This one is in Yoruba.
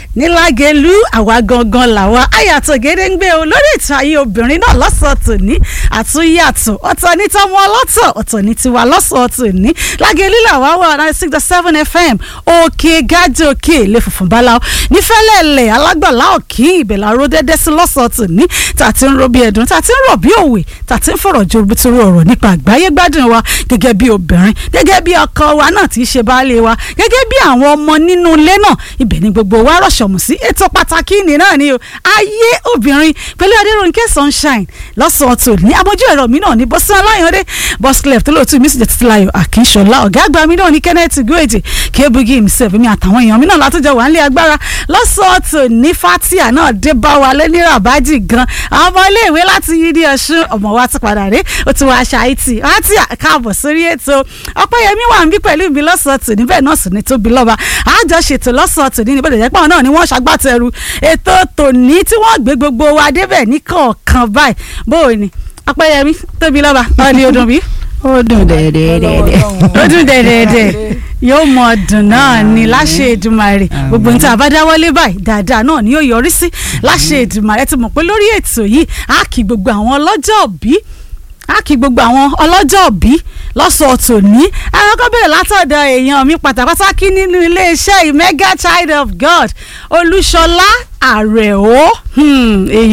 ní lágẹ̀lú àwa gangan làwa àyàtọ̀ gédéǹgbé o lórí ètò ayé obìnrin náà lọ́sọ̀ọ́ tòní àtúnyàtọ̀ ọ̀tọ̀ ní tọmọ ọlọ́tọ̀ ọ̀tọ̀ ní tiwa lọ́sọ̀ọ́ tòní lágẹ̀lú làwa wà nine six dot seven fm òkè gájì òkè ilé funfun báláwo nífẹ̀lẹ́lẹ̀ alágbàlá òkè ìbẹ̀lẹ̀ aró dédé sí lọ́sọ̀ọ́ tòní tàti ń ro bí ẹ̀dùn tàti ń rọ̀ bí òwe tàti ń fọ̀rọ̀ ju bitiri ọ̀rọ̀ nípa àgbáyé gbádùn wa gẹ́gẹ́ bí obìnrin gẹ́gẹ́ bí ọkọ wa náà tí í ṣe baálé wa gẹ́gẹ́ bí àwọn ọmọ nínú ilé náà ibẹ̀ ni gbogbo wa rọ̀ṣọ̀mù sí ètò pàtàkì nì náà ni o ayé obìnrin pẹ̀lú adéròǹkè sunshine lọ́sàn-án tó ní abójú ẹ̀rọ mi náà ní bọ́sán aláyọ̀dé bọ́sílẹ̀ tó lóòtú mi sì jẹ́ títílayọ̀ àkínṣọlá ọ̀gá àgbà mi náà ní kenneth goeje kébugi himself mi àtàwọn èèyàn mi náà látọjọ́ wà nílé agbára lọ́sàn-án tó ní fatia náà dé bá wa lẹ́ní rabaji gan àwọn ọmọ iléèwé láti yídí ọ̀ṣun ọmọ wa ti padà dé ó ti wá aṣa àìtì fatia káàbọ̀ sórí ètò ọpẹ́yẹmí wà ń bí pẹ̀lú mi lọ́sàn-án tó níbẹ̀ náà sì ní tóbi lọ́ba àjọṣètò lọ́sàn-án tó ní níbẹ̀ dẹ̀ pọ̀ náà ni wọ́n ṣagbátẹrù ètò tòní tí wọ́n gbé gbogbo wa débẹ̀ ní kọ̀ọ̀kan báyìí bóò ni ọpẹ́yẹmí tóbi lọ́ba ọ̀ ni odò bí ó dùn dẹ̀dẹ̀dẹ̀dẹ̀. ó dùn dẹ̀dẹ̀dẹ̀ yóò mọ ọdún náà ni láṣẹ Èdùmàrè gbogbo níta àbádáwọlé báyìí dáadáa náà ni yóò yọrí sí láṣẹ Èdùmàrè ti mọ̀ pé lórí ètò yìí á kí gbogbo àwọn ọlọ́jọ́ òbí á kí gbogbo àwọn ọlọ́jọ́ òbí lọ́sọ̀ọ́ tòní àwọn kan bẹ̀rẹ̀ látọ̀dọ̀ èèyàn mi pàtàkì nínú iléeṣẹ́ mega child of God Olúṣọlá Àrẹ̀ó èèyàn.